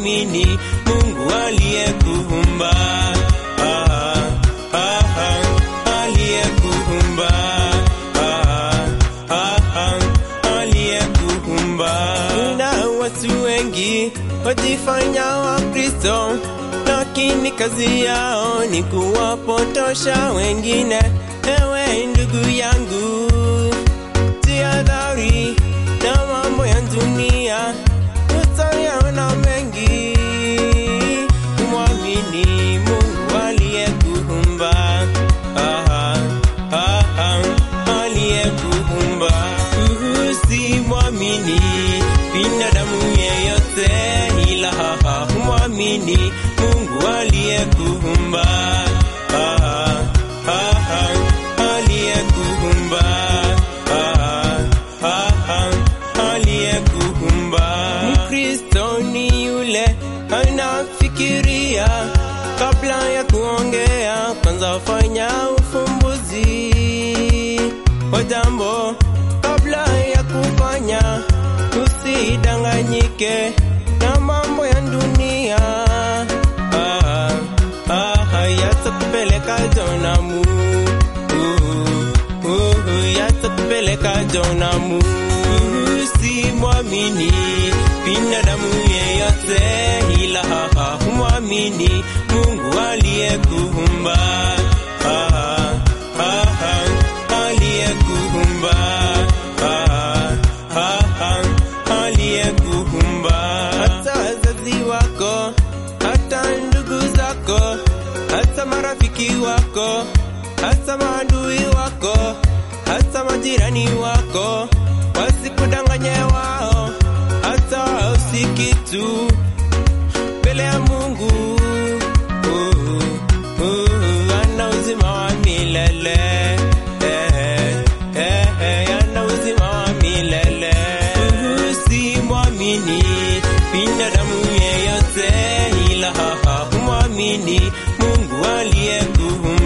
humwamini Mungu aliyekuumba. Ah, ah, ah, aliyekuumba. Ah, ah, ah, aliyekuumba. Kuna watu wengi wajifanya Wakristo, lakini kazi yao ni kuwapotosha wengine. Ewe ndugu yangu, jihadhari na mambo ya dunia, utayaona mengi. Mwamini Mungu aliyekuumba, ah, ah, ah, aliyekuumba. Usimwamini binadamu yeyote, ila mwamini Mungu aliyekuumba. Ah, ah, ah, aliyekuumba. Ah, ah, ah, aliyekuumba. Mkristo ni yule anafikiria kabla ya kuongea, kwanza fanya ufumbuzi wa jambo kabla ya kufanya, usidanganyike na mambo ya dunia. Ah, ah, yatakupeleka jonamu, uh, uh, yatakupeleka jonamu. Usimwamini binadamu yeyote, ila mwamini Mungu aliyekuumba. Ah, ah, ah, aliyekuumba. Ah, ah, ah, aliyekuumba. Hata wazazi wako, hata ndugu zako, hata marafiki wako, hata maadui wako, hata majirani wako, wasikudanganye wao, hata wao si kitu mbele ya Mungu. Uh, uh, ana uzima wa milele eh, eh, eh, ana uzima wa milele. Usimwamini binadamu yeyote, ila mwamini Mungu aliyekuumba.